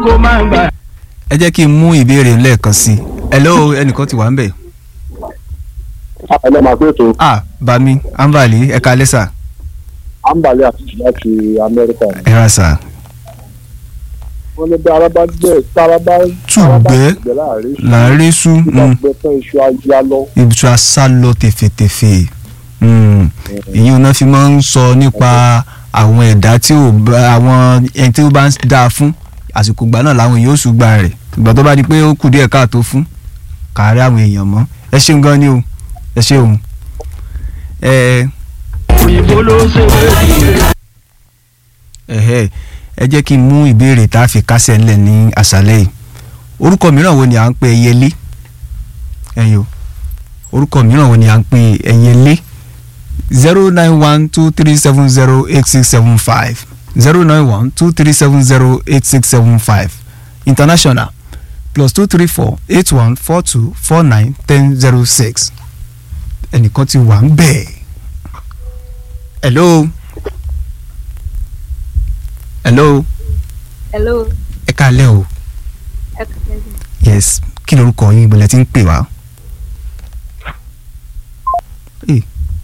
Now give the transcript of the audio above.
kó má gbà. ẹ jẹ́ kí n mú ìbéèrè lẹ́ẹ̀kan sí i hello ẹnìkan ti wà ń bẹ̀. ẹlẹ́ máa pé ètò ah bami ambali ẹ̀ka lẹ́sà àǹbálẹ̀ àti láti amẹ́ríkà ni. ẹ ra sà wọ́n ní bí ara bá gbẹ tára bá Tùgbẹ́. gbẹ láàrin láàrin sú bí bá gbẹ tán iṣu ayá lọ. ibùsùn asálọ tẹ̀fẹ̀tẹ̀fẹ̀ Mm. ìyẹn náà fi máa ń sọ nípa àwọn ẹ̀dá tí ò bá àwọn ẹni tí ó bá ń dáa fún àsìkò ìgbà náà làwọn èèyàn ó ṣùgbà rẹ̀ ìgbà tó bá di pé ó kù díẹ̀ káàtó fún kàárẹ̀ àwọn èèyàn mọ́ ẹ ṣeun gan ni o ẹ ṣeun ẹ òyìnbó ló ṣe wéyí. ẹ̀hẹ́ ẹ jẹ́ kí n mú ìbéèrè tá a fi kásẹ̀ ńlẹ̀ ní àṣálẹ́ yìí orúkọ mìíràn wo ni à ń pè ẹyẹlé ẹyọ orúkọ mìíràn wo ni à ń pè ẹyẹlé zero nine one two three seven zero eight six seven five zero nine one two three seven zero eight six seven five international plus two three four eight one four two four nine ten zero six ẹnìkan ti wà ń bẹ̀ hello hello hello ẹ káalẹ́ o ẹ kàlẹ́ yes kí lorúkọ yín ìbọ̀lẹ̀ tí ń pè wá